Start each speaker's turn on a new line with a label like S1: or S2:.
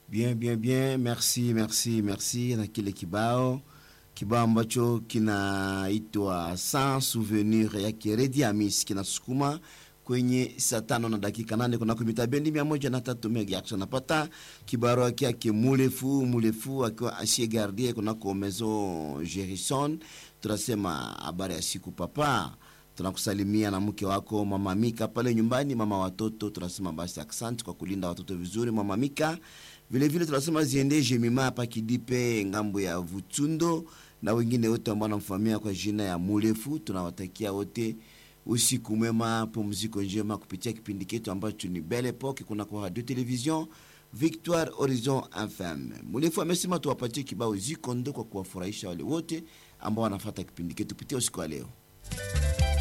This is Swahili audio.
S1: Bien, bien, bien, merci, merci, merci na kile kibao kibao ambacho kinaitwa sans souvenir yake Redi Amis kinasukuma kwenye saa tano na dakika nane kunako mita bendi mia moja na tatu megahertz. Napata kibaro yake mulefu mulefu akiwa asie gardie kunako maison Gerison. Tunasema habari ya siku papa, tunakusalimia na mke wako mama Mika pale nyumbani, mama watoto. Tunasema basi asante kwa kulinda watoto vizuri, mama Mika. Vile vile tunasema ziende Jemima hapa Kidipe ngambo ya Vutundo na wengine wote ambao wanamfahamia kwa jina ya Mulefu. Tunawatakia wote usiku mwema, pumziko njema kupitia kipindi chetu ambacho ni Belle Epoque kuna kwa radio television Victoire Horizon FM. Mulefu amesema tuwapatie kibao ziko ndo kwa kuwafurahisha wale wote ambao wanafuata kipindi chetu kupitia usiku wa leo.